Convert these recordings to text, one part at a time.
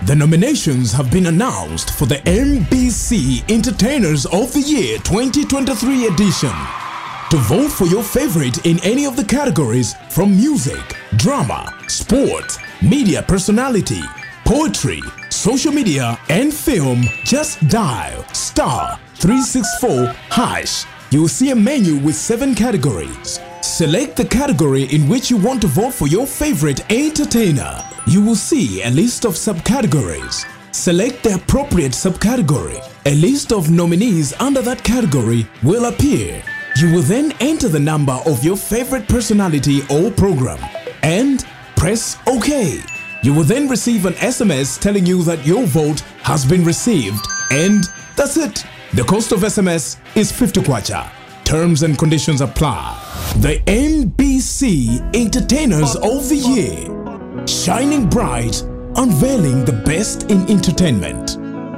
The nominations have been announced for the MBC Entertainers of the Year 2023 edition. To vote for your favorite in any of the categories from music, drama, sport, media personality, poetry, social media, and film, just dial star 364 hash. You will see a menu with seven categories. Select the category in which you want to vote for your favorite entertainer. You will see a list of subcategories. Select the appropriate subcategory. A list of nominees under that category will appear. You will then enter the number of your favorite personality or program and press OK. You will then receive an SMS telling you that your vote has been received, and that's it. The cost of SMS is 50 kwacha. Terms and conditions apply. The MBC Entertainers of the Year. Shining bright, unveiling the best in entertainment.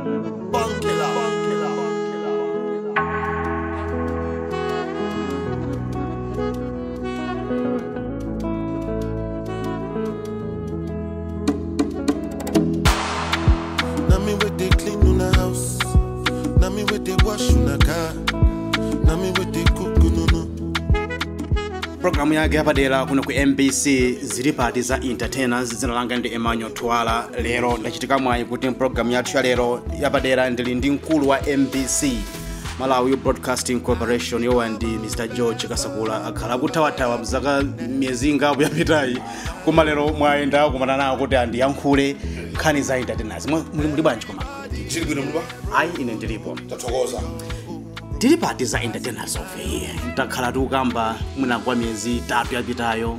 Na me with they clean una house. Na me with they wash una car. Na me with they cook no no. programu yake yapadera kuno ku mbc zili pati za entertainers dzina langa ndi emmanuel twala lero ndachitika mwayi kuti mpulogalamu yathu ya lero yapadera ndili ndi mkulu wa mbc malawi broadcasting corporation yowa ndi mr george kasakula akhala akuthawathawa mzaka miyezi ingapo yapitayi koma lero mwayenda kumana nawo kuti andiyankhule nkhani za entertainers Mwa- muli muli bwanji koma chili bwino mlipa ayi ine ndilipo tathokoza tili pati za entertainers of the year takhala tikukamba mwina kwa miyezi itatu yapitayo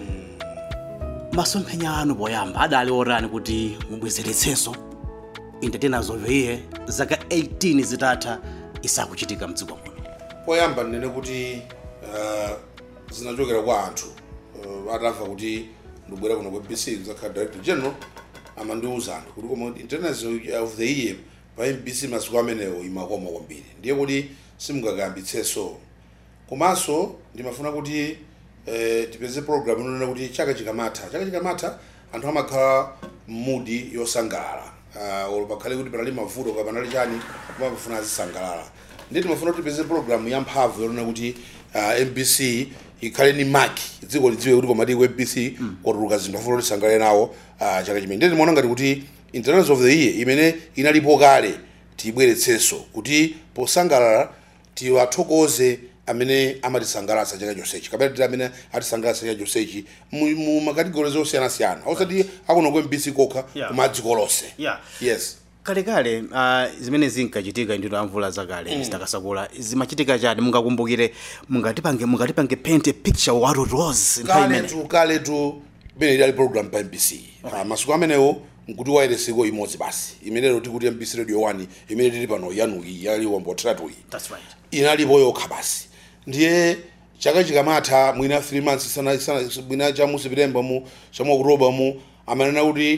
masomphenya anu poyamba adali otani kuti mubwezeretsenso entertainers of the year zaka 18 zitatha isakuchitika mdziko muno poyamba ndinene kuti uh, zinachokera kwa anthu uh, atamva kuti ndibwera kuno kwa mbc kuzakhala director general amandiwuza anthu kuti koma entertainers of the year pa mbc masiku amenewo imakoma kwambiri ndiye kuti simungakayambitsenso komanso ndimafuna kuti eh, tipeze program inonena kuti chaka chikamatha chaka chikamatha anthu amakhala mmudi yosangalala uh, olo pakhale kuti panali mavuto ka panali chani amafuna azisangalala ndiye timafuna kuti tipeze program yamphamvu yonena kuti uh, mbc ikhale ni maki dziko lidziwe kuti komati ku mbc kwatuluka zinthu afuna kuti tisangalale nawo uh, chaka chimene ndiye timaona ngati kuti entertainers of the year imene inalipo kale tiyibweretsenso kuti posangalala tiwathokoze amene amatisangalatsa chaka chonsechi kapena titi amene atisangalatsa chaka chonsechi mu mu makategori osiyanasiyana osati akuno ku mbc kokha Yeah. koma dziko lonse Yeah. yes kalekale uh, zimene zinkachitika ndito amvula zakale mm. zitakasakula zimachitika chani mungakumbukire mungatipange mungatipange paint a picture what it was nthawi imene. kaletu kaletu imene idali program pa mbc Ah, masiku amenewo nkuti wayereseko imodzi basi imenero tikuti mbc radio 1 imene tili pano yanuki yaliwombo tratuyi That's right. inalipo yokha basi ndiye chaka chikamatha mwina 3 months sana, sana, mwina chamu september mu chamu okutoba mu amanena kuti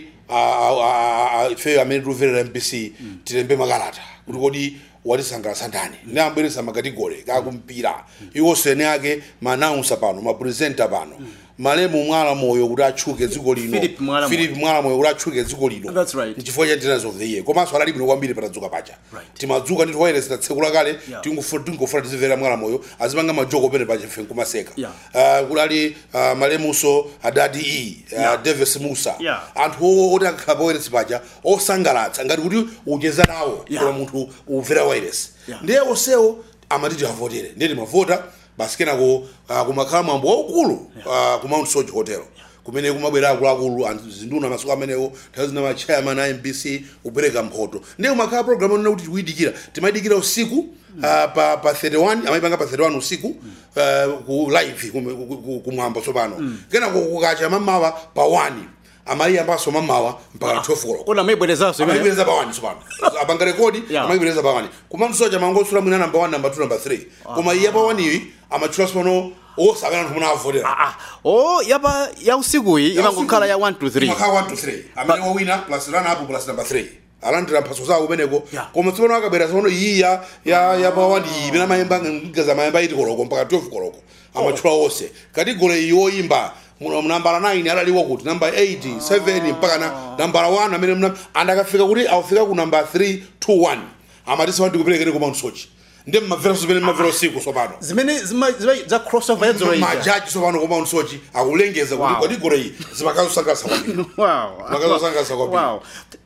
ifeyo amene tikumverera mbc tilembe makalata kuti kodi watisangalatsa ndani ndi ambweresa makategori kakumpira iwonso ene ake maanaunsa pano mapresenta pano malemu mwala moyo kuti atchuke dziko lino Philip Mwala Moyo. Philip mwala moyo kuti atchuke dziko lino That's right. nchifukwa cha entertainers of the year komanso anali bwino kwambiri patadzuka paja Right. timadzuka ndi toyeresi tatsekula kale Yeah. tingofuna tingofuna tizimvera mwala moyo azipanga majoko pene paja ife nkumaseka Yeah. uh, kulali uh, malemuso adadi e uh, Yeah. davis musa Yeah. anthu oti akakhala poyeresi paja osangalatsa ngati kuti ucheza nawo Yeah. koma munthu umvera wairesi Yeah. ndiye onsewo amatiti avotere ndiye timavota basi kenako uh, kumakhala mwambo waukulu uh, ku mount soji hotel kumene kumabwera akuluakulu anthu zinduna masiku amenewo nthawi zina machairman a mbc kupereka mphoto ndiye kumakhala program onena kuti tikuyidikira timayidikira usiku uh, pa, pa 31 amayipanga pa 31 usiku uh, ku live kum- ku- ku- kumwambo tsopano kenako kukacha mamawa pa 1 amayiyambanso mamawa mpaka 12 koloko Ona mayibwerezanso imene. amayibwereza pa 1 tsopano apanga rekodi Yeah. amayibwereza pa 1 koma msoja mangosula mwina namba 1 namba 2 namba 3 koma iye pa 1 iyi amatchula tsopano osakana anthu muna avotera Ah, oh yapa ya usikuyi imangokhala ya 1 to 3 imakhala 1 to 3 amene wawina plus run up plus number 3 alandira mphatso zawo kumeneko Yeah. koma tsopano akabwera tsopano iyi ya ya ya pa 1 iyi imene amayimba ngaza mayimba iti koloko mpaka 12 koloko amatchula onse kategori iyi oyimba muno nambala 9 adaliwa kuti namba 8 7 mpaka na nambala 1 amene mna andakafika kuti awafika ku namba 3 2 1 amati sima ndikuperekere ku Mount Sochi ndi mmavera zimene mmavera usiku tsopano zimene zima- zima- za crossover yadzoleja majaji tsopano ku Mount Sochi akulengeza kuti Wow. kategori iyi zimakazosangalatsa kwambiri Makazosangalatsa kwambiri. wow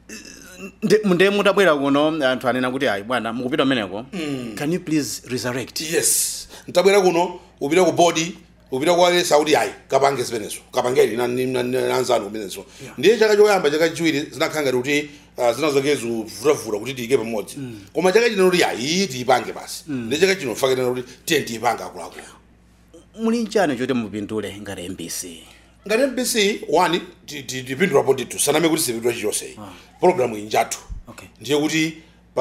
Nde- nde mutabwera kuno anthu anena kuti ayi bwana mukupita kumeneko can you please resurrect yes ntabwera kuno upita ku bodi upita kwa alesa kuti ayi kapange zimenezo kapangeni na- ni- na- na- nanzanu kumenezo ndiye chaka choyamba chaka chiwiri zinakhala ngati kuti ah, zinazake zivutavura kuti tiyike pamodzi koma chaka chino kuti ayi iyi tiyipange basi ndiye chaka chino fakena kuti tiye tiyipange akuluakulu muli nchani choti mupindule ngati mbc ngati mbc 1 ti- ti- tipindulapo ndithu saname kuti sipindula chilichonse programu iyi njathu Okay. ndiye kuti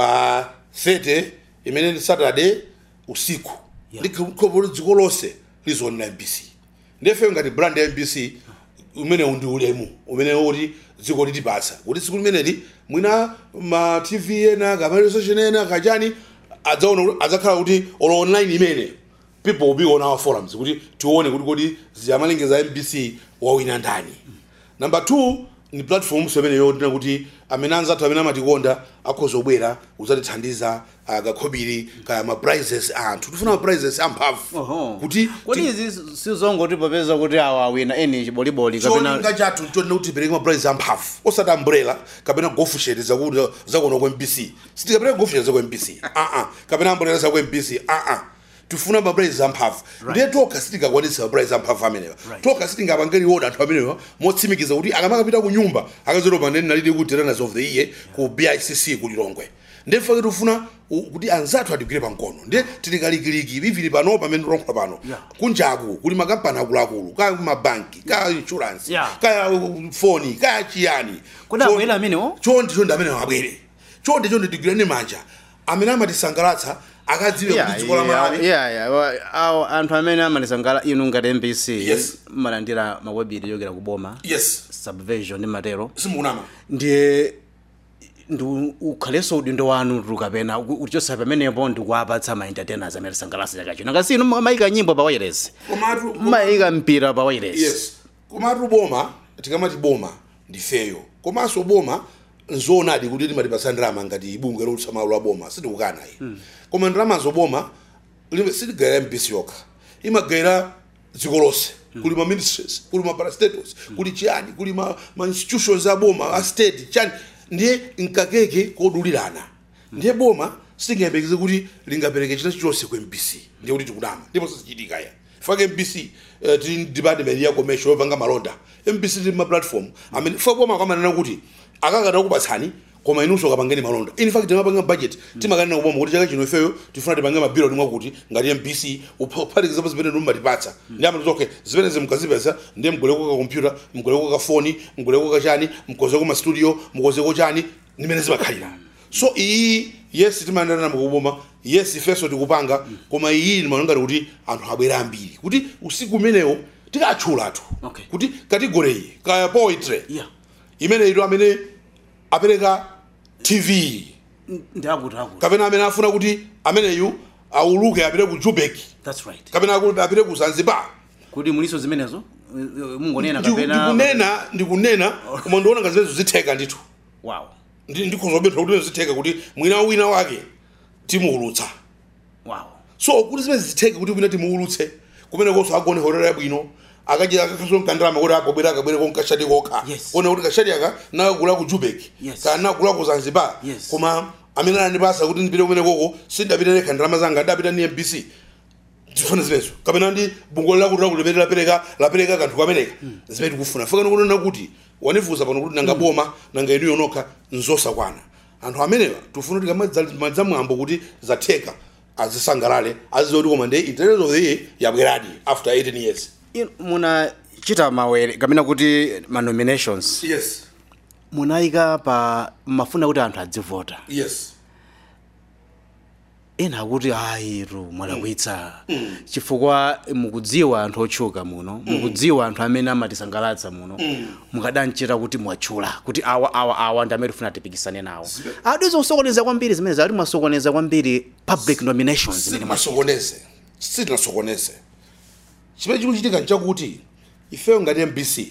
pa 30 imene ndi saturday usiku Yeah. ndikhopo dziko lonse lizoonera mbc ndiyefe ngati brand ya mbc umenewu ndi ulemu umene kuti dziko litipatsa kuti tsiku limeneli mwina ma tv ena kamalizo station ena kachani adzaona kuti- adzakhala kuti olo online imene people will be on our forums kuti tione kuti kodi ziyamalengeza a mbc wawina ndani number two ni platform imene yotina kuti amene anzathu amene amatikonda akhoza kubwera kudzatithandiza uh, kakhobiri kaya ma prizes a anthu tifuna ma prizes amphamvu kuti kodi izi sizongoti popeza kuti awa awina eni chiboliboli kapena cholinga chathu nchonena kuti tipereke ma prizes amphamvu osati umbrella kapena golf shirt zakuti zakuona kwa mpc sitikapereka golf shirt zakwa mpc uh-uh. kapena umbrella zakwa mpc uh-uh. tifuna ma prizes amphamvu ndiye tokha sitingakwanitsa ma prizes amphamvu amenewa tokha sitingapangeli oda anthu amenewa motsimikiza kuti akamakapita ku nyumba akazotopa ndeni nalidi ku tetanus of the year ku bicc ku lilongwe ndiye fake tifuna u- kuti anzathu atigwire pamkono ndiye tilikalikiliki ivili pano pamene tironkhula pano Yeah. kunjaku kuli makampani akuluakulu kaya mabanki kaya insurance Yeah. kaya uh, foni kaya chiyani Kodi Chon- abwere amenewo? chonde chonde amene abwere chonde chonde tigwirane manja amene amatisangalatsa akadziwe kuti dziko la malawi awo anthu amene amalisangala inu ngati mbc Yes. malandira mawebiri yochokera kuboma yes subversion ndi matero simukunama ndiye ndi ukhalenso udindo wanu tukapena uchonsa pamenepo ndikuwapatsa ma entertainers amene sangalasa chaka chino ngasinu mayika nyimbo pa wireless komatu mayika mpira pa wireless yes komatu boma tikamati boma ndifeyo komanso boma nzoonadi kuti timatipasa ndalama ngati bungwe lotsa malo la boma sitikukana iyi koma ndalamazo boma limwe sitigayira mpisi yokha imagayira dziko lonse kuli ma ministries kuli ma parastatals kuli chiyani kuli ma, ma institutions a boma a state chani ndiye nkakeke kodulirana ndiye boma sitingayembekeze kuti lingapereke china chilichonse ku mpc ndiye kuti tikudama ndipo sizichitika ya fake mpc uh, tili department ya commercial yopanga malonda mpc tili ma platform amene fa boma akamanena kuti akakata kupatsani koma inunso kapangeni malonda in fact timapanga budget timakanena kuboma kuti chaka chino ifeyo tifuna tipange mabiro nimwe kuti ngati mpc uphatikizapo zimene mumatipatsa ndi amati okay zimene zimukazipeza ndiye mgoleko ka kompyuta mgoleko ka foni mgoleko ka chani mkozeko ma studio mkozeko chani nimene zimakhalira so iyi yes timayendana mukuboma yes ifeso tikupanga koma iyi ndimanongati kuti anthu abwera ambiri kuti usiku umenewo tikatchulatu Okay. kuti kategori iyi kaya poetry yeah imene ito amene apereka tv ndiakuti akuti kapena amene afuna kuti ameneyu auluke apite ku jubek that's right kapena akuti apite ku zanzibar kuti muliso zimenezo eh, eh, mungonena Ndiku- kapena ndikunena ndikunena koma ndiona ngati zimenezo zitheka ndithu wow Ndi- ndikhozobetha kuti zitheka kuti mwina wina wake timuulutsa wow so kuti zimene zitheke kuti wina timuulutse kumene konso agone horera yabwino akadya akakhaso mkandalama kuti akobwera akabwere konkashadi kokha Yes. kuona kuti kashadi aka nakagula ku jubek Yes. kana nakagula ku zanzibar Yes. koma amene anandipasa kuti ndipite kumene koko sindapita nekha ndalama zanga ndapita ni mbc tifuna zimenezo kapena ndi bungo lakuti lakuti limene lapereka lapereka kanthu kameneka zimene tikufuna fakana kunena kuti wanifusa pano kuti nanga boma nanga inuyo nokha nzosakwana anthu amenewa tifuna kuti kamadza mwambo kuti zatheka azisangalale aziziwa kuti koma ndi internet of the year yabweradi after 18 years Inu munachita mawere kapena kuti ma nominations yes munayika pa mafuna kuti anthu adzivota yes ena akuti ayiru mwalakwitsa chifukwa mukudziwa anthu otchuka muno mukudziwa anthu amene amatisangalatsa muno mukadanchita kuti mwatchula kuti awa awa awa ndi amene tifuna tipikisane nawo adizo kusokoneza kwambiri zimene zati mwasokoneza kwambiri public nominations zimene mwa sitinasokoneze sitinasokoneze chimene chikuchitika nchakuti ifeyo ngati mbc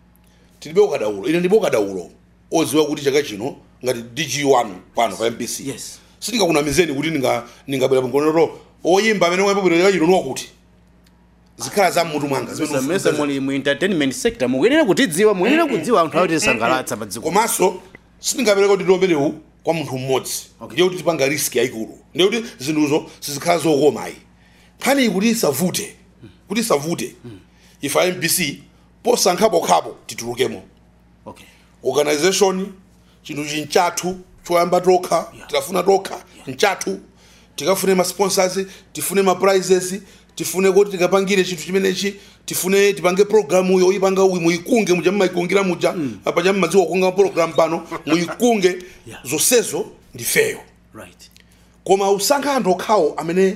tilibe ukadaulo ine ndibe ukadaulo oziwa kuti chaka chino ngati dg1 pano pa mbc Yes. sindingakunamizeni kuti ninga- ningabwera pangoloto oyimba amene wayimba bwino chaka chino niwakuti zikhala za mmutu mwanga zimene zamese ufuza- muli mu entertainment sector mukuyenera kutidziwa mukuyenera kudziwa anthu akuti tisangalatsa pa dziko komanso sindingapereka kuti ndilomerewu kwa munthu mmodzi Okay. ndiye kuti tipanga riski yayikulu ndiye kuti zinthuzo sizikhala zokomayi nkhani kuti isavute kuti isavute ife mbc posankhapokhapo titulukemo okay organization chinthu chinchathu choyamba tokha Yeah. tidafuna tokha nchathu tikafune ma sponsors tifune ma prizes tifune kuti tikapangire chinthu chimenechi tifune tipange programu yo ipanga uyi muyikunge muja mmayikungira muja apa cha mmadziwa kukunga program pano muyikunge Yeah. zonsezo ndifeyo right koma usankha anthu okhawo amene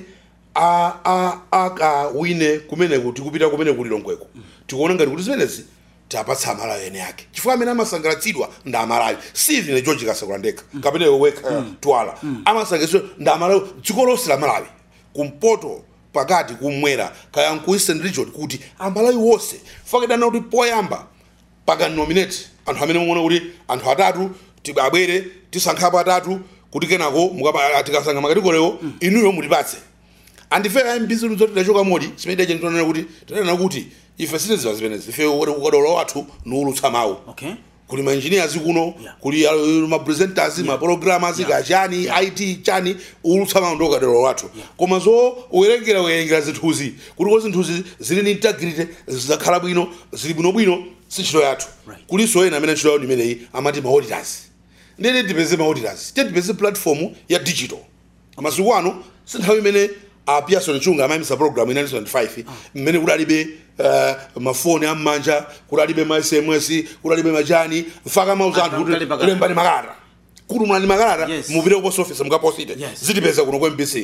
a- a- akawine kumeneku tikupita kumene kuli longweko tikuona ngati kuti zimenezi tapatsa amalawi ene ake chifukwa amene amasangalatsidwa ndi amalawi si ine george kasakula ndekha kapena iwe wekha twala amasangalatsidwa ndi amalawi dziko lonse la malawi kumpoto pakati kumwera kaya ku eastern region kuti amalawi wonse fakidana kuti poyamba pakanominate anthu amene muona kuti anthu atatu ti- abwere tisankhapo atatu kuti kenako mukapa- tikasankha makatikolewo inuyo mutipatse andifeyo mbc zoti tachoka modi chimene idache nditonena kuti tinanena kuti ife sitiziva zimenezi ife ukadaulo wathu niulutsa mawu okay kuli maengineers kuno Yeah. kuli uh, mapresenters maprogrammers kachani it chani ulutsa mawu ndi ukadaulo wathu koma zo uwerengera uwerengera zinthuzi kuti ko zinthuzi zili ni integrity zizakhala bwino zili bwinobwino si ntchito yathu Right. kulinso ena amene ntchito yawo ndimeneyi amati ma auditors ndene tipeze ma auditors tiye tipeze platform ya digital masiku ano si nthawi imene a pearson chunga amayimisa program ina 95 mmene kudalibe uh, mafoni am'manja kudalibe ma sms kudalibe machani mfaka mauza anthu Anthu kuti ankalipa lembani makalata kuti mulani makalata Yes. mupite ku post office mukaposite Yes. zitipeza kuno kwa mbc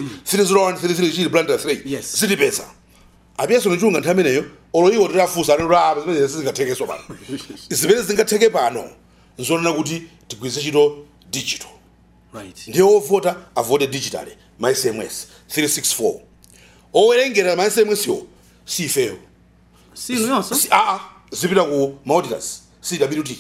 301 chili blanda 3 Yes. zitipeza apearson chunga nthawi imeneyo olo iwo titafunsa anati apa zimene sizingathekenso pano zimene zingatheke pano nzonena kuti tigwiritse ntchito digital right ndiye ovota avote digitally ma sms 364 owerengera ma sms yo si ifeyo sinu yonso Si- aa zipita ku mauditors cwt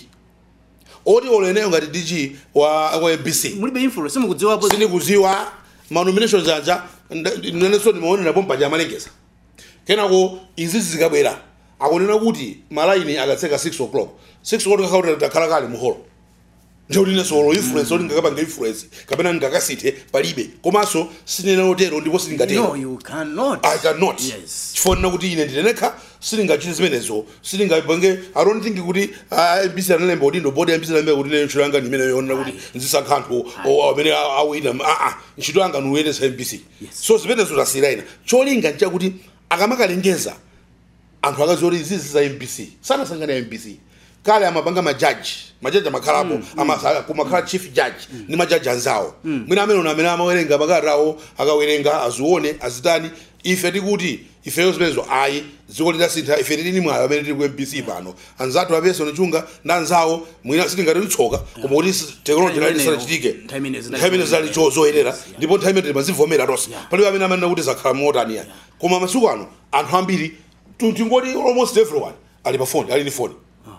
oti oleneyo ngati dg wa wa mbc mulibe influence simukudziwapo sindikuziwa manominations anja nenenso ndimaonerapo mpaja amalengeza kenako izi zikabwera akunena kuti malaini akatseka 6 o'clock 6 o'clock kakauta takhala kale muholo ndikuti nesolo influence oti ngakapanga influence kapena ngakasithe palibe komanso sinena lotero ndipo no silingatero you cannot i cannot yes chifonera kuti ine ndinenekha silingachite zimenezo silingapange i don't think kuti ah, mbc analemba kuti ndo bodi ya mbc analemba kuti ntchito yanga ndimene yonena kuti nzisankha anthu o- amene a- awina aa ntchito yanga niuyendesa mbc so zimenezo zasiyira ina cholinga nchakuti akamakalengeza anthu akaziwa kuti izizi za mbc sanasangana ya mbc kale amapanga majaji majaji amakhalapo amasa- kumakhala chief judge ndi majaji anzawo mwina amene una amene amawerenga makalata awo akawerenga azione azitani ife tikuti ifeyo zimenezo ayi dziko litasintha ife tili ni mwayo amene tili ku mbc pano anzathu apesa nichunga ndi anzawo mwina sitingati litsoka koma kuti teknoloji Nthawi lali imeneyo, sanachitike nthawi imeneyo zinali nthawi imene zinali zoyenera. cho- zoyenera Yes, yeah. ndipo nthawi imene timazivomera tonse Yeah. palibe amene amanena kuti zakhala motani ya koma masiku ano anthu ambiri tu- tingoti almost everyone ali pa phone ali ni phone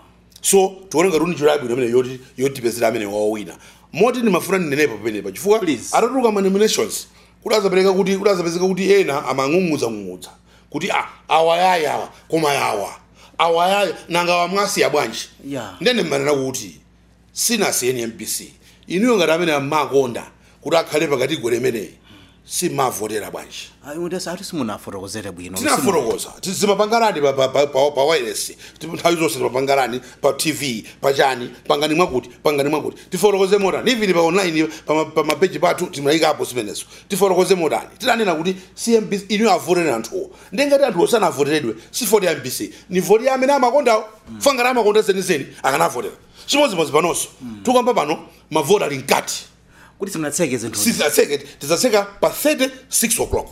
so tione ngati uni njira yabwino amene yoti yotipezera amene wawina moti ndimafuna ndinenepo pamenepa chifukwa Please. atatuluka ma nominations kuti azapereka kuti kuti azapezeka kuti ena amang'ung'udza ng'ung'udza kuti ah, awayaya awa koma yawa awayaya nanga wamwasiya bwanji Yeah. ndene mmanena kuti sinasiyeni mpc inuyo ngati amene amakonda kuti akhale pakati gwere imeneyi simavotera bwanji ati simunafotokozere bwino tinafotokoza tizimapangarani pa- pa- pa- pa pa wireless Tipo nthawi zonse timapangarani pa tv pachani pangani mwakuti pangani mwakuti tifotokoze motani ivili pa online pa ma- pa mapeji pathu timayikapo zimenezo tifotokoze motani titanena kuti cmbc inu avotere anthuwo ndengati anthuwo sanavoteredwe si voti ya mbc ni voti ya amene amakondawo fangati amakonda zenizeni akanavotera chimodzimodzi panonso tukamba pano mavoti ali mkati kuti simunatseke zinthu sizatseke tizatseka pa 36 o'clock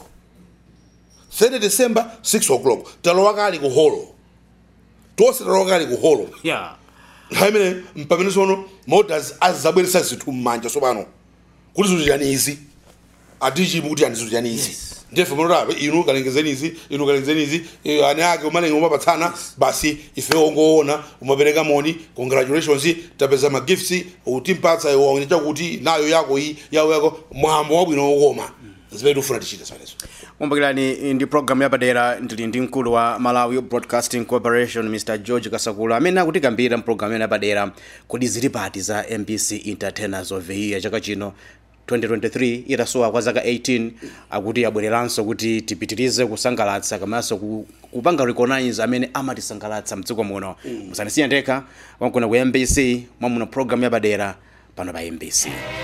30 december 6 o'clock talowa kale ku holo tonse talowa kale ku holo yeah nthawi imene mpamene sono modas azabweresa zinthu m'manja tsopano kuti zinthu chani izi atichimu kuti ani zinthu chani izi Yes. ndefe manotabe inu kalengezeni izi inu kalengezeni izi eh, ani ake umalenge umapatsana basi ife ongoona umapereka moni congratulations tapeza magifts utimpatsa iwo chakuti nayo yako iyi yawo yako mwambo wabwino wokoma zimene tikufuna tichite zimenezo kumbukirani ndi programu yapadera ndili ndi mkulu wa malawi broadcasting corporation mr george kasakula amene akutikambira mpulogalamu imene yapadera kodi zili pati za mbc entertainers of the year chaka chino 2023 itasowa kwa zaka 18 akuti abwereranso kuti tipitirize kusangalatsa komanso ku- kupanga recognize amene amatisangalatsa mdziko muno musanisiye ndekha wankuna ku mbc mwamuno programu yapadera pano pa mbc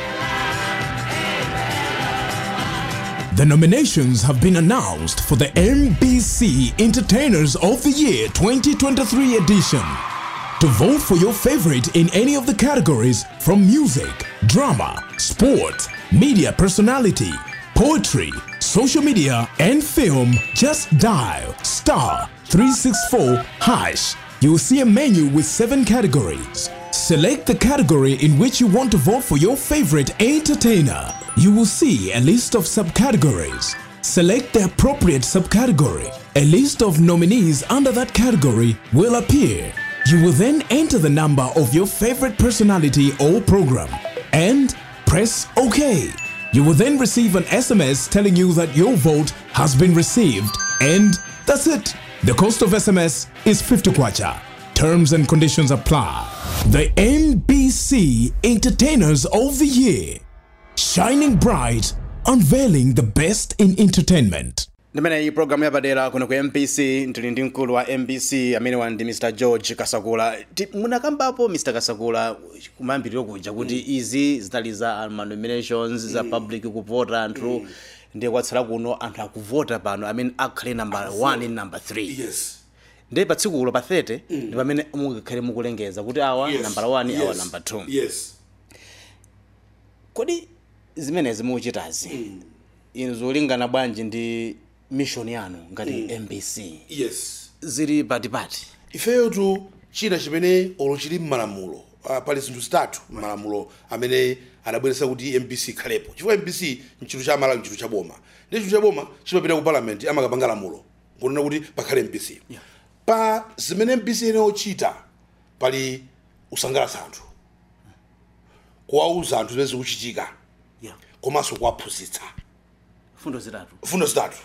The nominations have been announced for the MBC Entertainers of the Year 2023 edition. To vote for your favorite in any of the categories from music, drama, sport, media personality, poetry, social media, and film, just dial star 364 hash. You will see a menu with seven categories. Select the category in which you want to vote for your favorite entertainer. You will see a list of subcategories. Select the appropriate subcategory. A list of nominees under that category will appear. You will then enter the number of your favorite personality or program and press OK. You will then receive an SMS telling you that your vote has been received, and that's it. The cost of SMS is 50 kwacha. Terms and conditions apply. The MBC Entertainers of the Year. Shining bright, unveiling the best in entertainment. ndimene iyi programu yapadera kuno ku mpc ndili ndi mkulu wa mbc amene wa ndi mr george kasakula Ti- munakambapo mr kasakula kumayambiriro kuja kuti izi zitali za ma nominations za public kuvota anthu ndiye kwatsala kuno anthu akuvota pano amene akhale number 1 ndi number 3 yes ndiye pa tsikulo pa 30 ndi pamene mukakhale mukulengeza kuti awa yes. number 1 awa yes. number 2 yes kodi zimenezi mukuchitazi inu zolingana bwanji ndi mission yanu ngati mbc yes zili patipati ifeyo tu china chimene olo chili m'malamulo uh, pali zinthu zitatu m'malamulo amene adabweretsa kuti mbc ikhalepo chifukwa mbc nchinthu cha malawi nchinthu cha boma ndi chinthu cha boma chimapita ku parliament amakapanga lamulo kunena kuti pakhale mbc pa zimene mbc inayochita pali kusangalatsa anthu kuwauza anthu zimene zikuchitika yeah. komanso kuwaphunzitsa fundo zitatu fundo zitatu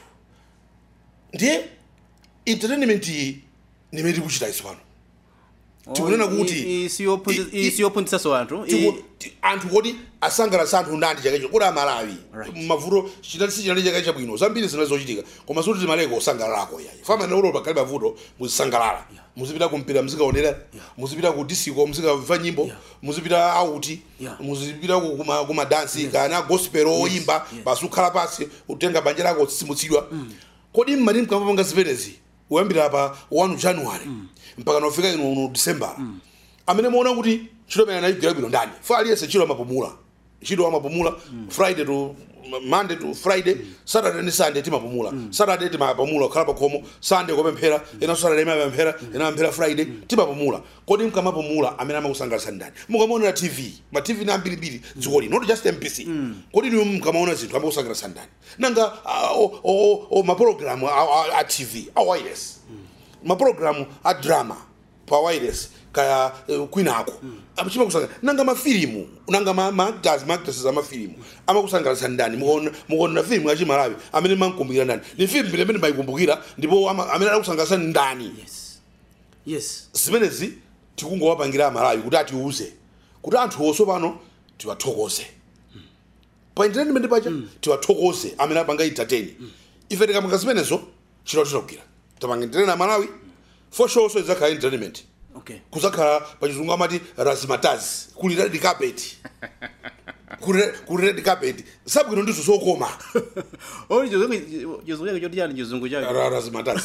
ndiye entertainment iyi nimene tikuchita iso pano tikunena kuti i- i- siyophunzitsaso anthu tiku- ti- anthu kuti asangalatsa anthu ndani chakacho kuti amalawi Right. mavuto chinali si chinali chakacho chabwino zambiri zinali zochitika koma suti timaleka kusangalalako yayi famana ulo pakhale mavuto muzisangalala muzipita kumpira muzikaonera muzipita ku disco muzikamva nyimbo muzipita auti Yeah. muzipita ku- kuma- kumadansi kana gospel oyimba basi ukhala pasi utenga banja lako tsitsimutsidwa kodi mmati mkamapanga zimenezi kuyambira pa 1 january mpaka nofika ino uno december amene muona kuti ntchito imene anayigwira bwino ndani fa aliyense ntchito amapumula ntchito amapumula friday to monday to friday saturday ndi sunday timapumula saturday timapumula kukhala pakhomo sunday kopemphera ena saturday imapemphera ena amphera friday timapumula kodi mkamapumula amene amakusangalatsa ndani mukamaonera tv ma tv ni ambirimbiri dziko lino not just mpc kodi inu mkamaona zinthu amakusangalatsa ndani nanga ah, o- o- o- mapulogalamu a- a a tv a wireless mapulogalamu a drama pa wireless kaya uh, kwinako mm. chimakusanga nanga mafilimu nanga ma- maactors maactresses amafilimu amakusangalatsa ndani mukaona mukaona filimu yachimalawi amene mankumbukira ndani ni filimu imene mayikumbukira ndipo ama- amene adakusangalatsa ndani yes yes zimenezi tikungowapangira amalawi kuti atiuze kuti anthu onso pano tiwathokoze pa entertainment pacha tiwathokoze amene apanga entertain ife tikamanga zimenezo chilo titagwira tapanga entertain amalawi for sure so idzakhala entertainment okay kuzakhala pachizungu amati razimatazi kuli red carpet kuli kuli red carpet sabwino ndizo zokoma oli chizungu chake choti chani chizungu chake Ra- razimatazi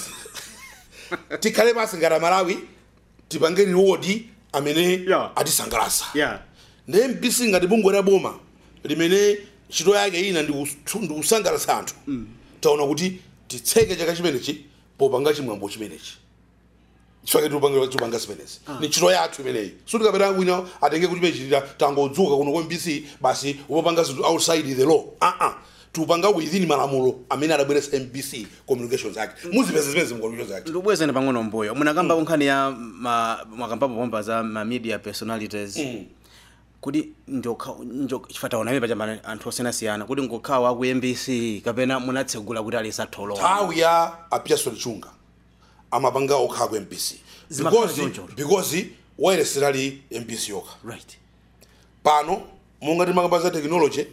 tikhale basi ngati malawi tipange reward amene Yeah. atisangalatsa yeah ndi mpc ngati bungwe la boma limene ntchito yake ina ndi kus- ndi kusangalatsa anthu taona kuti titseke chaka chimenechi popanga chimwambo chimenechi chifake tupanga tupanga zimenezi ni ntchito yathu imeneyi sutikapeta wina atenge kuti pechitira tangodzuka kuno kwa mpc basi upapanga zinthu outside the law uh -uh. tupanga within malamulo amene adabweretsa mbc communications act muzipeza zimene mu communications act ndikubwezani pang'ono mbuyo munakamba kunkhani ya ma- mwakambapo pomba za ma media personalities kuti chifataona imepa chambana anthu osiyanasiyana kuti ngokhawa aku mbc kapena munatsegula kuti alisatholowa nthawi ya apearson chunga amapanga okhala ku mbc Zimakhala because choncho. because wireless lali mbc yokha right pano monga timakamba za technology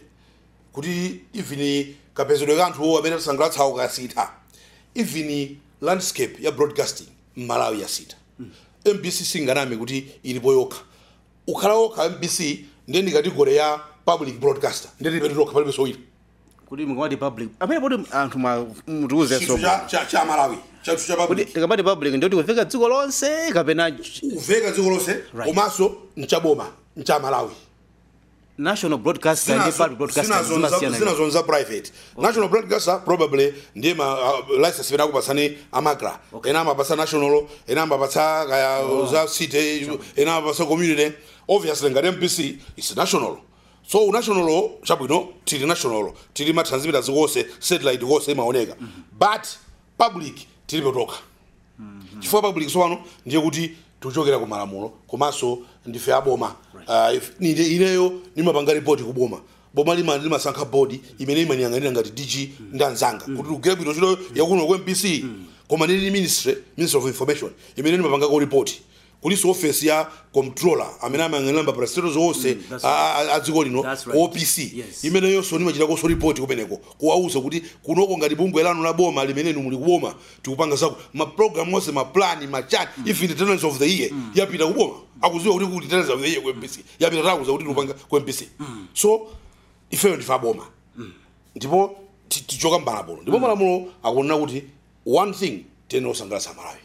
kuti even kapezedwe ka anthuwo amene tisangalatsawo kasitha even landscape ya broadcasting mmalawi yasitha mbc singaname kuti ilipo yokha ukhala wokha mbc ndiye ndi kategori ya public broadcaster ndiye tilibe tokha palibe sowina kuti mukamati public amene poti anthu mwa- mutiuze chinthu so cha- cha- cha malawi chathu cha kuti public tikamati public ndikuti kufika dziko lonse kapena uveka dziko lonse Right. komanso mchaboma mcha malawi national broadcaster ndi public broadcaster zimasiyana zinazonza private national broadcaster probably ndiye ma uh, license imene akupasani amagra ena amapasa national ena amapatsa kaya za city ena amapasa community obviously ngati mpc is national so national chabwino tili national tili matransmitters konse satellite konse imaoneka but public tilibe tokha chifukwa public sowano ndiye kuti tikuchokera ku malamulo komanso ndife aboma Ah, if- ine- ineyo nimapanga ripoti ku boma boma lima limasankha bodi imene imaniyang'anira ngati dg ndi anzanga kuti tigwire bwino ntchito yakuno ku mpc koma ndili ministry ministry of information imene nimapangako ripoti kulinso ofesi ya comptroller amene amayang'anira maprestato zonse that's a- a a dziko lino That's ku right. opc Yes. imeneyonso nimachitakonso ripoti kumeneko kuwauza kuti kunoko ngati bungwe lanu la boma limene muli kuboma tikupanga zako maprogramu onse maplani machani even the tenants of the year yapita kuboma akuziwa kuti kuti tenants of the year ku mpc yapita takuza kuti tikupanga ku mpc so ifeyo ndife aboma ndipo ti- tichoka mmalamulo ndipo malamulo akunena kuti one thing tene osangalatsa malawi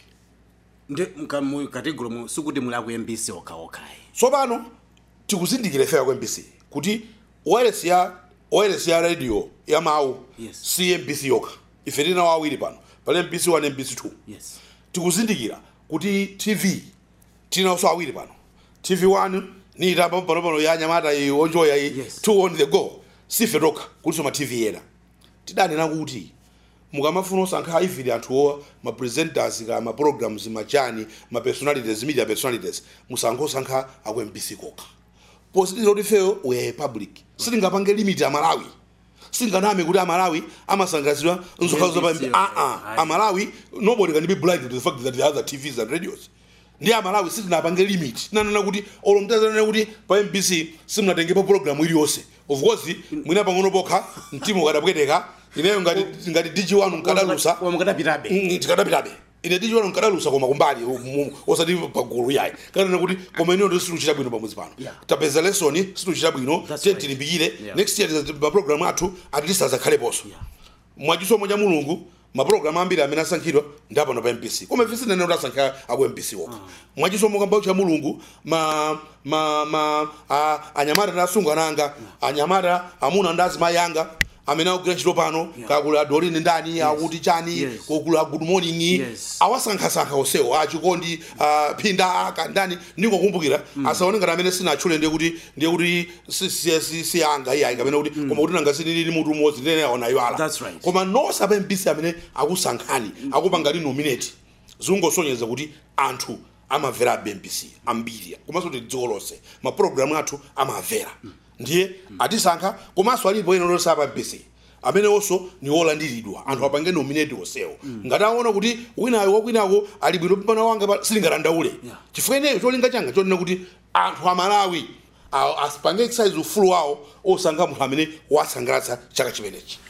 ndi mkategolo mu sikuti muli aku mbc okhaokhayi tsopano tikuzindikira ifeyo ku mpc kuti wireless ya wireless ya radio ya mawu Yes. si mbc yokha ife tinawo awiri pano pali mbc 1 mbc 2 yes tikuzindikira kuti tv tinawonso awiri pano tv 1 niitamba panopano ya nyamata iyi onjoya iyi Yes. 2 on the go sife tokha kulinso ma tv ena tidanena kuti mukamafuna osankha even anthuwo ma presenters ka ma programs machani ma personalities media personalities musankhe osankha aku mbc kokha positira kuti feyo we are a public sitingapange limit ya malawi singaname kuti amalawi amasangalatsidwa nzokhazo pa NBC, ah ah okay. amalawi nobody can be blind to the fact that there are other tvs and radios ndi amalawi sitinapange limit tinanena kuti olo mtazanena kuti pa mbc simunatengepo programu iliyonse of course mwina pang'ono pokha mtima ukadapweteka ineyo ngati ngati dg wanu nkadalusa koma mukadapitabe Mm, tikadapitabe ine dg wanu nkadalusa koma kumbali mu- osati pagulu yayi kanena kuti koma ineyo ndi situchita bwino pamudzi pano Yeah. tapeza lesoni situchita bwino That's tiye right. tilimbikire Yeah. next year maprogramu athu at least azakhaleponso mwachisomo cha mulungu mapulogalamu ambiri amene asankhidwa ndi apano pa mpc koma ife sinene kuti asankha aku mpc okha mwachisomo kamba cha mulungu ma ma ma a, anyamata ndi asungwana anga anyamata amuna ndi azimayi anga amene akugwira ntchito pano kakula dolini ndani akuti chani Yes. kokula good morning Yes. awasankhasankha onsewo achikondi ah, phinda aka ndani ndingokumbukira asaone ngati amene sinatchule ndiye kuti ndiye kuti si- si- si- si anga iyayi kapena kuti koma kuti nanga sinilili mutu umodzi ndine aona iwala That's right. koma nonse apa mpc amene akusankhani akupanga ndi nominate zingosonyeza kuti anthu amamvera abe mpc ambiri komanso kuti dziko lonse mapulogalamu athu amamvera ndiye atisankha komanso alipo ena lonse apa mpc amenewonso ni olandiridwa anthu apange nominate onsewo ngati aona kuti winayo wakwinako ali bwino mpana wanga pa- silingatandaule chifukwa ineyo cholinga changa chonena kuti anthu amalawi a- asipange exercise ufulu wawo osankha munthu amene wasangalatsa chaka chimenechi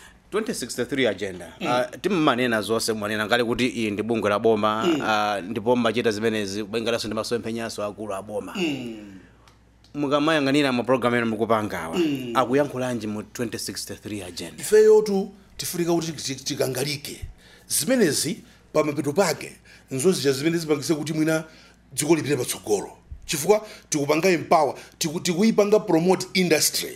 2063 agenda uh, timmanena zonse mwanena ngale kuti iyi ndi bungwe la boma uh, ndipo mmachita zimenezi kubengalanso ndi masomphenyaso akulu a boma mukamayang'anira mapulogalamu ena mukupangawa akuyankhulanji mu 2063 agenda ifeyotu tifunika kuti ti- tikangalike zimenezi pamapeto pake nzozija zimene zipangise kuti mwina dziko lipite patsogolo chifukwa tikupanga empower tiku- tikuyipanga promote industry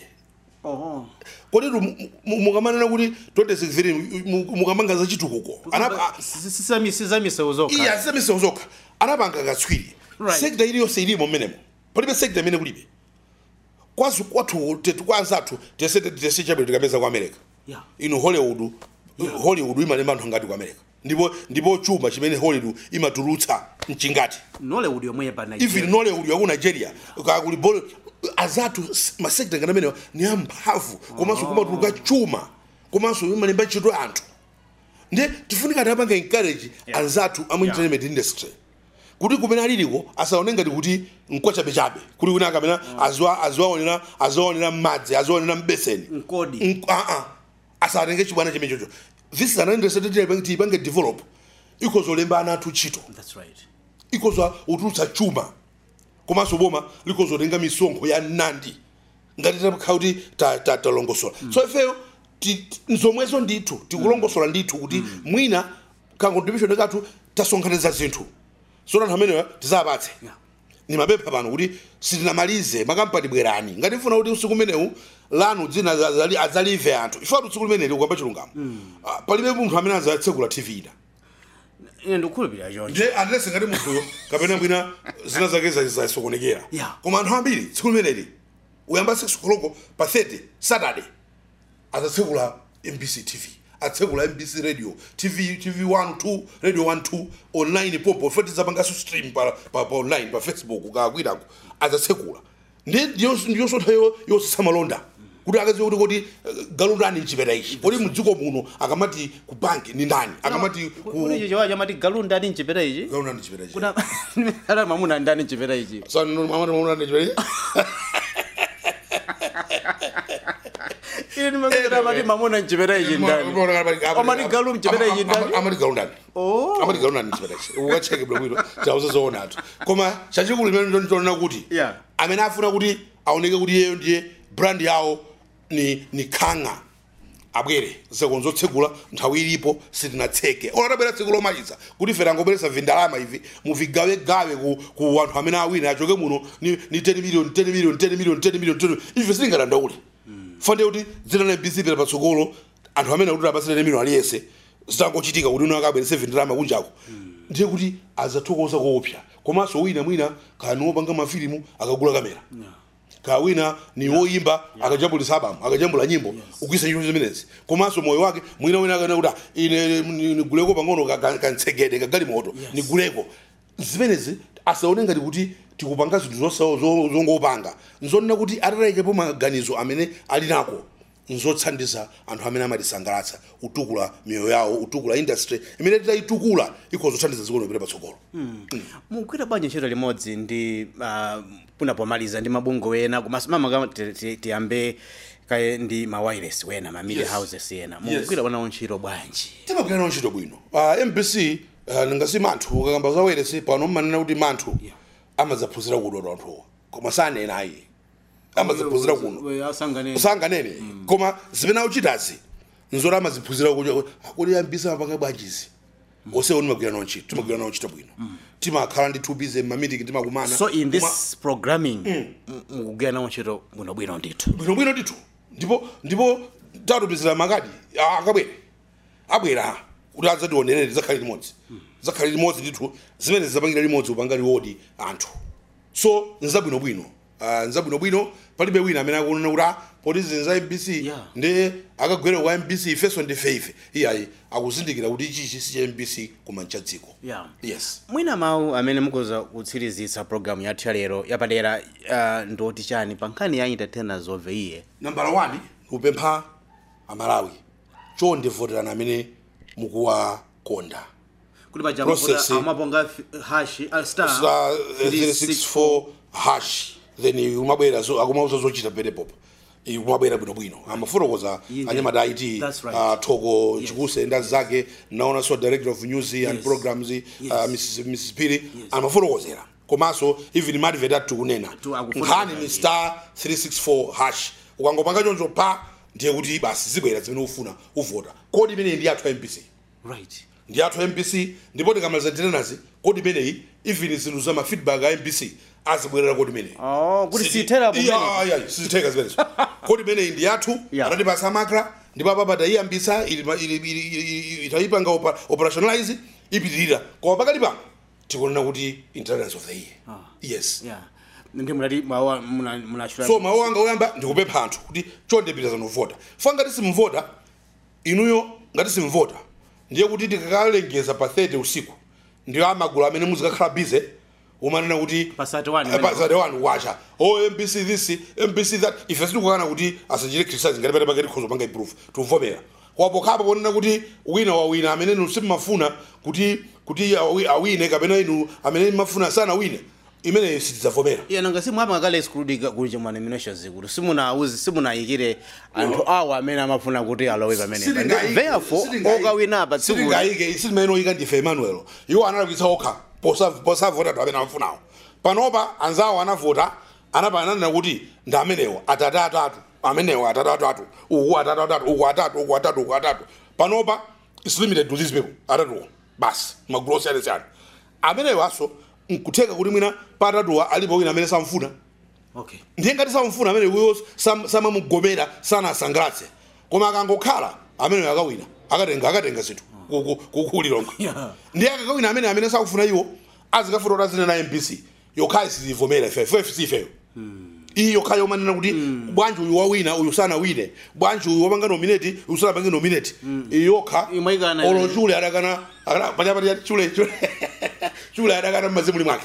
kodi mukamanena kuti 2063 mu- mukamanga za chitukuko Anapa- sizamisewu zokha iya zisamisewu zokha anapanga katswiri Right. sekta iliyonse ilimo mmenemo palibe sekta imene kulibe kwazu kwathu tetu kwanzathu tese tese chabwino tikapeza ku america Yeah. ino hollywood hollywood imalemba anthu angati ku america ndipo ndipo chuma chimene hollywood imatulutsa mchingati nollywood yomwe pa even nigeria nollywood yaku nigeria kakuli bol azathu s- masekta ngati amenewa ni amphamvu komanso kumatuluka chuma komanso imalemba ntchito anthu ndiye tifunika tiapange encourage anzathu amu entertainment industry kuti kumene aliliko asaone ngati kuti nkwachabechabe kuti wina akamena aziwa- aziwaonera aziwaonera m'madzi aziwaonera mbeseni Nkodi. Nk- ah, ah. asatenge chibwana chimene chocho this is an industry that tiyipange develop ikozolemba ana athu ntchito that's right ikoza utulutsa chuma komanso boma likozotenga misonkho ya nandi ngati takhala kuti ta- ta- talongosola so ifeyo ti- ti- nzomwezo ndithu tikulongosola ndithu kuti mwina kankontribution kathu tasonkhaniza zinthu so anthu amenewa tizapatse Yeah. nimapempha pano kuti sitinamalize makampani bwerani ngati mfuna kuti usiku umenewu lanu dzina za- zali- adzalive anthu ifatu usiku limeneli ukamba chilungamo Ah, palibe munthu amene adzatsekula tv ina ine ndikukhulupirira choncho nje andilese ngati munthuyo kapena mwina zina zake za- zasokonekera Yeah. koma anthu ambiri tsiku limeneli uyamba 6 koloko pa 30 saturday azatsekula mbc tv atsekula mbc radio tv tv 1 2 radio 1 2 online popo feti zapangaso stream pa, pa, pa online pa facebook kakwirako azatsekula ndi ndiyosontha yosesa malonda kuti akaziwe kuti kodi eh, galundani mchipeta ichi kodi mdziko muno akamati ku banki ni ndani akamati ku kuti ichi chiwawa chamati galu ndani mchipeta ichi galundani mchipeta ichi kuna ala mamuna ndani mchipeta ichi Sano mama mama ndichwe. ine ndimakera amati mamuna mchipeta ichi ndani Amati galu mchipeta ichi ndani Amati galu ndani. Oh. Amati galu ndani mchipeta ichi. Ukacheke blo bwino. Chauza zoona atu. Koma chachikulu imene ndo ndona kuti Yeah. amene afuna kuti aoneke kuti iyeyo ndiye brand yawo ni ni khanga abwere sekonzo tsekula nthawi ilipo sitinatseke onatabwera tsiku lomaliza kuti ife tangobweretsa vindalama ivi muvigawegawe ku, ku anthu amene awina achoke muno ni, ni 10 million 10 million 10 million 10 million 10 ife sitingadandaule fande kuti dzina la mbc pera patsogolo anthu amene akuti apasire 10 million aliyese zitangochitika kuti uno akabweretse vindalama kunjako ndiye kuti azathokoza koopsa komanso wina mwina kani wopanga mafilimu akagula kamera kawina ni woyimba akajambulisa abamu akajambula nyimbo ukuyisa nyimbo zimenezi komanso moyo wake mwina wina akana kuti "Ah, ine ni- niguleko pang'ono ka- ka- kantsegede kagali moto niguleko zimenezi asaone ngati kuti tikupanga zinthu zosawo zo- zongopanga nzonena kuti atataikepo maganizo amene ali nako nzothandiza anthu amene amatisangalatsa utukula miyoyo yawo utukula industry imene titayitukula ikhozothandiza dziko lopita patsogolo mugwira bwanji ntchito limodzi ndi uh, puna pomaliza ndi mabungwe ena komanso mama ti- ti- tiyambe kaye ndi ma wireless wena ma media Yes. houses ena mugwira bwanawo ntchito bwanji timagwira nawo ntchito bwino uh, mbc uh, ndingasi manthu ukakamba za wireless pano mmanena kuti manthu Yeah. amadzaphunzira kudwa anthuwa koma sanena ayi amadzaphunzira kuno asangane sanganene koma zimene akuchitazi nzoti amaziphunzira kuti kuti ambisi amapanga bwanjizi onsewo timagwira nawo ntchito timagwira nawo ntchito bwino timakhala ndi thupize mmamitiki timakumana so in Koma- this programming m- mukugwira nawo ntchito bwinobwino ndithu bwinobwino ndithu ndipo ndipo tatumizira makadi a- akabwere abwera kuti adzationerere zakhale limodzi zakhale limodzi ndithu zimene zizapangira limodzi upanga liwodi anthu so nzabwinobwino uh, nzabwinobwino palibe wina amene akunena kuti ah, poti zinthu za mbc Yeah. ndi akagwera kwa mbc ifenso ndife ife iyayi akuzindikira kuti ichichi si cha mbc koma nchadziko yeah. yes mwina mawu amene mukuza kutsirizitsa programu yathu ya lero yapadera uh, ndoti chani pa nkhani ya entertainers of the year nambala 1 kupempha amalawi chonde voterani amene mukuwakonda kuti paja Process. amaponga hash uh, star star 364 364 hash then umabwera so akumauza zochita penepopo kumabwera bwinobwino amafotokoza Yeah. anyamata it That's right. uh, thoko chikuse nda zake naona so director of news and Yes. programs uh, Yes. mrs mrs piri amafotokozera komanso even madvet ati tikunena Tu- akufotokoza, nkhani ni yeah. star 364 hash ukangopanga choncho pa ndiye kuti basi zibwera zimene ufuna uvota kodi imeneyi ndi yathu a mpc right ndi athu a mpc ndipo tikamaliza tenenazi kodi imeneyi even zinthu za mafeedback a mpc azibwerera kodi imeneyi Oh, kuti siyithera pomene. sizitheka zimenezo kodi imeneyi ndi yathu Yeah. atatipasa makra ndipo apapa tayiyambisa ili- ili- ili- ili- ili- itayipanga opa- operationalize ipitirira koma pakati pano tikunena kuti intelligence of the year yes yeah ndi mulati mawu munachula so mawu anga oyamba ndikupempha anthu kuti chonde pitazani kuvota fangati simuvota inuyo ngati simvota ndiye kuti tikakalengeza pa 30 usiku ndiyo amagulu amene muzikakhala bize umanena kuti Pa 31 Eh, pa 31 wacha oh mbc this mbc that ife sitikukana kuti asachite criticize ngati pene pakati khozo panga improve tuvomera kwapo khapa ponena kuti wina wawina amene inu simmafuna kuti kuti awi- awine kapena inu amene mmafuna sana wine imene sitidzavomera iya nanga simwapa ngakale exclude kuli chomwe nominations kuti simunauzi simunayikire anthu awo amene amafuna kuti alowe pamene therefore okawinapa tsiku sitingayike sitimene oyika ndife emmanuel iwo analabwitsa okha posa- posavota anthu amene amafunawo panopa anzawo anavota anapananena kuti ndi amenewo atatu atatu amenewo atatu atatu uku atatu atatu uku atatu uku atatu uku atatu panopa is limited to these people atatuwo basi magulu osiyanasiyana amenewo aso nkutheka kuti mwina pa atatuwa alipo wina amene samfuna okay ndiye ngati samfuna amene wiyo samamugomera sanasangalatse koma akangokhala amene akawina akatenga akatenga zinthu kukulilonga Yeah. ndiye akakawina amene amene sakufuna iwo azikafuta kuti azine na mbc yokhayi sizivomera ife ife ifeyo iyi yokhayi yomanena kuti bwanji uyu wawina uyu sanawine bwanji uyu wapanga nominate uyu sanapange nominate iyi yokha Imayikana olo ine. chule adakana akana- pachapati chule chule chule adakana mmazimuli mwake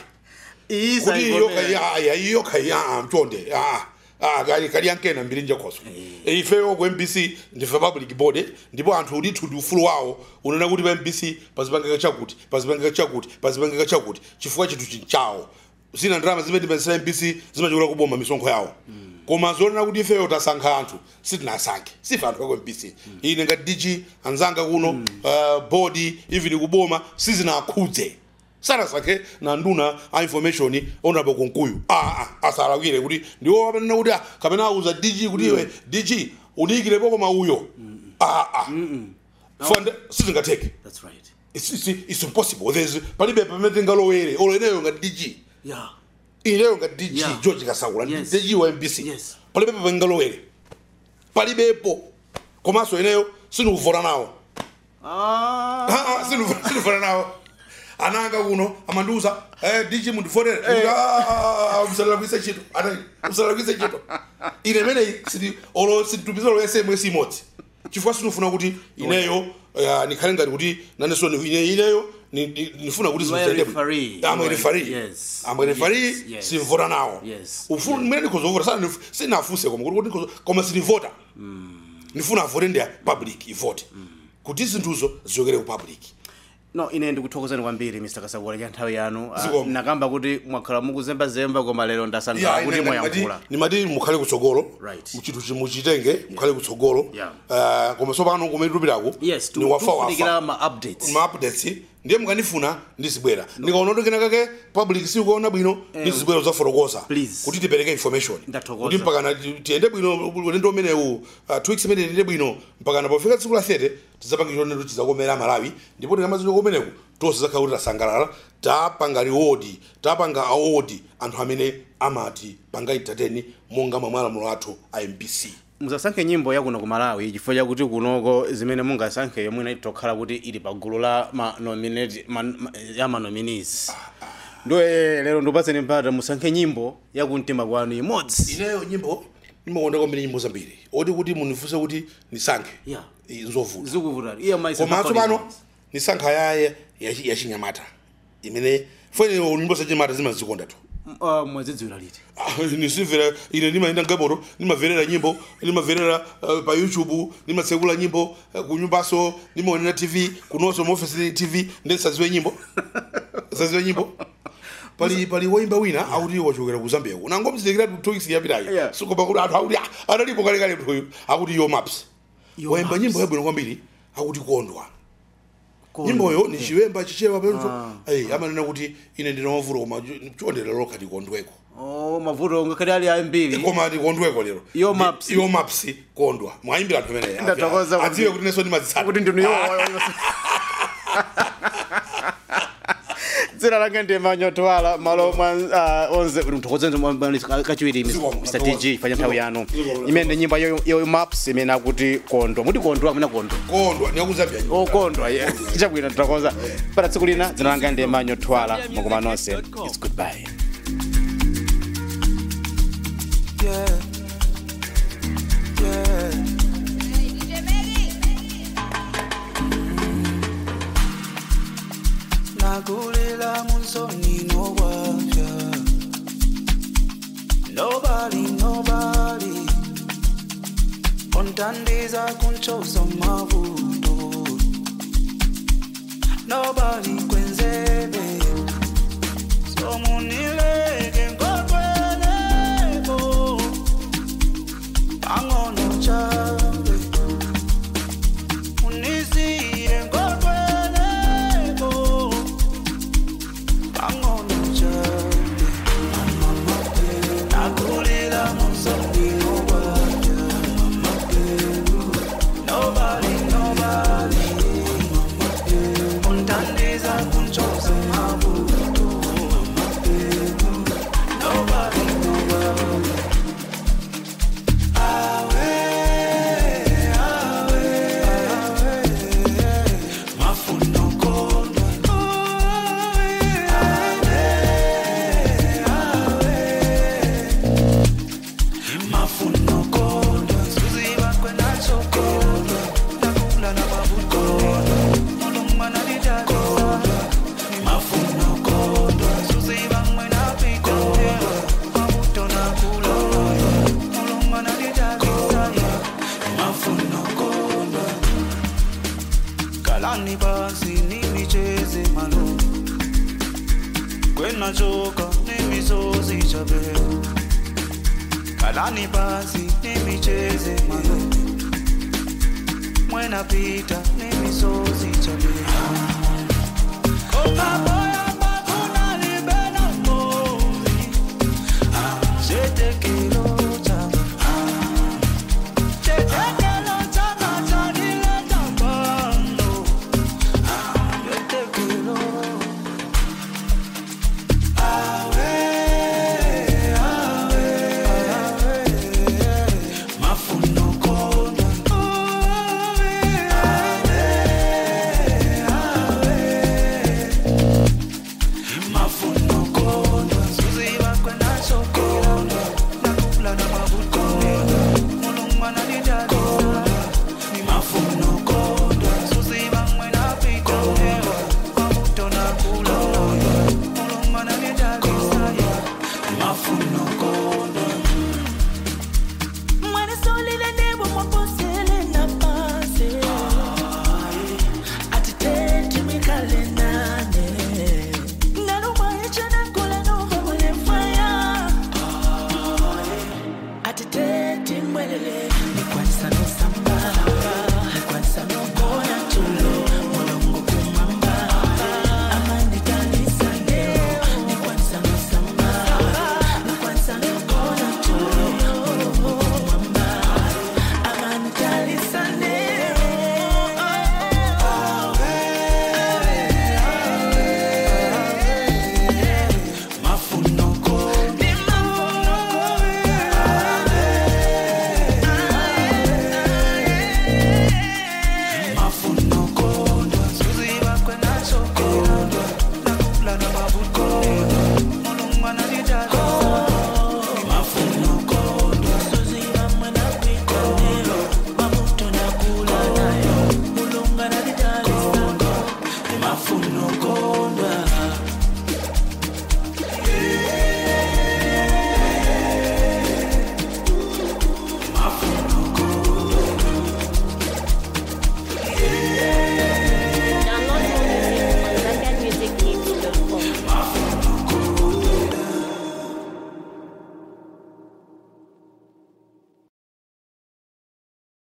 kuti iyoka ya iyoka ya mchonde ah ah kali kali yankena mbiri njakhoso ifeyo ku MBC ndife public body ndipo anthu udithu ndi ufulu wawo unena kuti pa MBC pazipangika chakuti pazipangika chakuti pazipangika chakuti chifukwa chinthu chinchawo zina ndalama zimene tipezera MBC zimachokera kuboma misonkho yawo koma zonena kuti ifeyo tasankha anthu sitinasankhe sife anthu ako MBC ine ngati DG anzanga kuno uh, body even kuboma sizinakhudze sanasankhe na nduna a information onapo kunkuyu ah, ah, asalawire kuti ndiwo apanena kuti ah, kapena auza dg kuti iwe dg udiyikirepo koma uyo ah, ah. fund sizingatheke that's right it's, it's, it's impossible there's palibe pamene tingalowere olo ineyo ngati dg yeah ineyo ngati dg Yeah. george kasakula Yes. dg wa mbc Yes. palibe papangalowere palibepo komanso ineyo sinukuvota nawo ah Ah, ah, sinu- sinufana nawo ananga kuno amandiuza eh, dj mundifonere msalalakwise chito ati msalalakwise chito ine imene siti olo situmiza lo sms imodzi chifukwa sinufuna kuti ineyo eh, nikhale ngati kuti naneso ni- ine ineyo ni- ni- nifuna kuti You are a zimutende- referee. I'm a You are- referee. yes. I'm a referee, Yes, yes. simvota nawo Yes. ufuna mmene ndikhozovota sana sinafuse koma kuti kuti koma sinivota nifuna avote ndi public ivote kuti zinthuzo zichokere ku public no ine ndikuthokozani kwambiri mr kasakula cha nthawi yanu Ah, Zikomo. nakamba kuti mwakhala mukuzembazemba koma lero ndasankhula Yeah, kuti ine- mwayankhula nimati- nimati mukhale kutsogolo Right. chinthu chimuchitenge mukhale kutsogolo Yeah. Eh, koma tsopano kumene tupitako yes ni wafa tufunikira wafa ma updates ma updates ndiye mukanifuna ndizibwera ndikaona kuti kena kake public sikuona bwino ndizibwera zafotokoza Please. kuti tipereke information Ndathokoza. kuti mpakana ti- tiyende bwino ulendo umenewu uh, two weeks imene tiyende bwino mpakana pofika tsiku la 30 tizapange chonero tizakomera malawi ndipo tikamazi komeneku tonse zakhala kuti tasangalala tapanga reward tapanga award anthu amene amati panga entertain monga mwa malamulo athu a mbc musasankhe nyimbo yakuno ku malawi chifukwa chakuti kunoko zimene mungasankhe yomwe itokhala kuti ili pa gulu la ma nominate ma, ma, ya manominees ndo eh, lero ndipatseni mpata musankhe nyimbo yakumtima kwanu imodzi ineyo nyimbo ndimakonda kwambiri nyimbo zambiri oti kuti munifunse kuti nisankhe Yeah. i- nzovuta zikuvutani iye maisa koma tsopano nisankha ya yachinyamata imene fene nyimbo zachinyamata zimazikonda tu mwazidziwira liti Ah, nisimvera ine ndimayenda ngamoto ndimamverera nyimbo ndimamverera uh, pa youtube ndimatsekula nyimbo uh, kunyumbaso ndimaonera tv kunonso muofisi tv ndisaziwe nyimbo saziwe nyimbo pali pali woimba wina akuti wachokera ku zambia ku nangomzikira two weeks yapitayo Yeah. sikopa kuti anthu akuti "Ah, analipo kalekale mnthuyu akuti yo maps Yo waimba Maps. nyimbo yabwino kwambiri akuti kondwa nyimboyo ni chiwemba chichewa penso ayi amanena kuti ine ndina mavuto koma chondera lokha tikondweko oh mavuto ngakhale ali ambiri koma tikondweko lero Yo Maps. yo maps kondwa mwayimbira anthu ameneyo Ndathokoza kuti- adziwe kuti nenso ndimazitsata kuti ndinu yo dzina langa ndi manyotwala malo mwa uh, onze kuti mthokozenze kachiwiri Zikomo, mr dg fanya nthawi yanu Zikomo. imene ndi nyimbo yo, yo maps imene akuti kondwa muti kondwa amene kondwa kondwa ndiyakuzambia okondwa ye chabwino titakoza pata tsiku lina dzina langa ndi manyotwala makoma nonse its goodbye Yeah. Yeah. Nobody, nobody Ontandiza kunchosa mavuto Nobody kwenzebe Somunileke ngokwelebo Angono chawe Unisiye ngokwelebo Angono chawe Nakulila musambino waja Nobody, nobody Untandiza kunchosa mavuto Nobody, nobody Awe, awe, awe Mafuno kondwa Awe, awe Mafuno kondwa Suziba kwena chokodwa Nakula na babukodwa Mulungwana lidakisa Mafuno kondwa Suziba mwena pikodwa Mabuto nakula Mulungwana lidakisa Mafuno kondwa Kalani basi nimicheze malo Kwena choka nimisozi chabe Kalani basi nimicheze malo Mwena pita nimisozi chabe Kopa boya bakuna libena mozi Jete kilo chaba Jete kilo chaba chanileta bando Jete kilo Awe, awe, awe Mafuno kondwa Awe, awe, awe Mafuno kondwa Suziba kwenda sokondwa Nakula na mabukondwa Mulungwana lidadisa Ni mafuno kondwa Suziba mwena pikondwa Mabuto nakula Mulungwana lidadisa Mafuno kondwa Mwene solile nebo mwaposele na pase Atitete mikale nane Naluma echene kule nova mwele faya Atitete mwelele